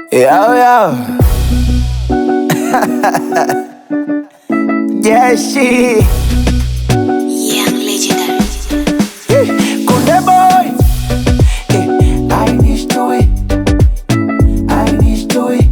Yo, yo. Jeshi Young legendary. Kunde boy Eh, I need to it I need to it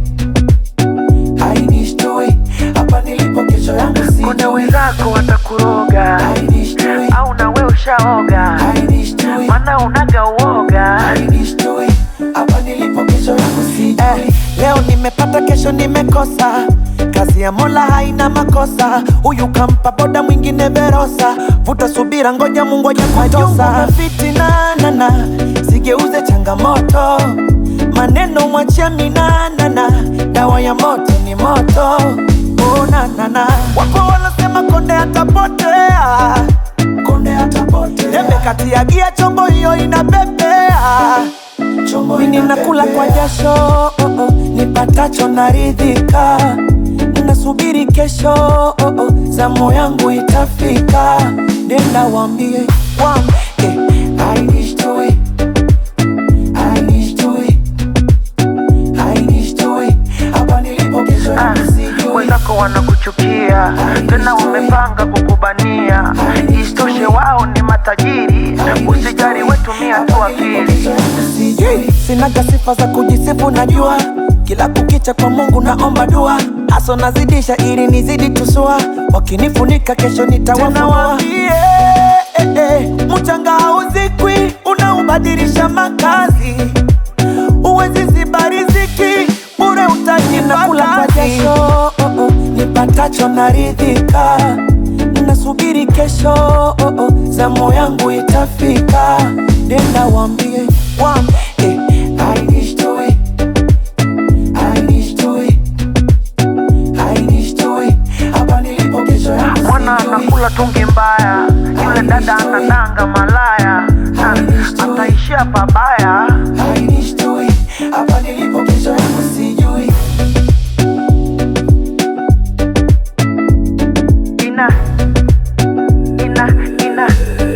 I need to it Hapa nilipo kesho yangu si Kuna wenzako watakuroga I need to it au na we ushaoga, I need to it mana unaga uoga. I need to it Hapa nilipo kesho yangu si eh, Leo nimepata kesho nimekosa Kazi ya Mola haina makosa, huyu kampa boda mwingine Verosa. Vuta subira, ngoja Mungu aje kutosa. Fitina nana, sigeuze changamoto, maneno mwachia minanana, dawa ya moto ni moto. Oh, na, na, na. Wapo wanasema konde atapotea, konde atapotea. Debe kati ya gia, chombo hiyo inapepea mimi nakula kwa jasho oh, oh, nipatacho naridhika, nasubiri kesho oh, oh, zamu yangu itafika, nenda wambie wambie I need to it, I need to it, I need to it. Hapa nilipo kesho Ah, yangu sijui. Wenzako wanakuchukia tena wamepanga kukubania, isitoshe wao ni matajiri. Usijali, wetumia tu akili. Sijui, sinaga sifa za kujisifu, najua kila kukicha kwa Mungu naomba dua, haso nazidisha ili nizidi tusua, wakinifunika kesho nitawafunua. Eh, eh, mchanga hauzikwi, unaubadilisha makazi, uwezi ziba riziki bure, utajinakula kwa jasho oh, oh, nipatacho naridhika, nasubiri kesho oh, oh, zamu yangu itafika, nenda wambie wambie eh, I need to it, I need to it, I need to it. Hapa nilipo kesho yangu Mwana sijui. anakula tungi mbaya, yule dada anadanga malaya, na ataishia pabaya. I need to it. Hapa nilipo kesho yangu sijui. Ina ina ina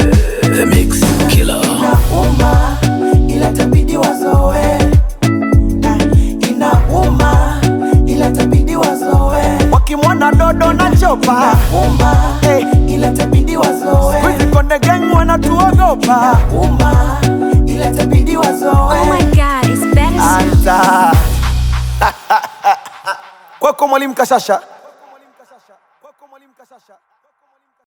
Inauma ila tabidi wazoe. Ah, Inauma ila tabidi wazoe. Wakimwona dodo na chopa Inauma ila tabidi wazoe. Wizi konde gang wanatuogopa Inauma ila tabidi wazoe. Oh my god, it's better. Anza kwako mwalimu Kashasha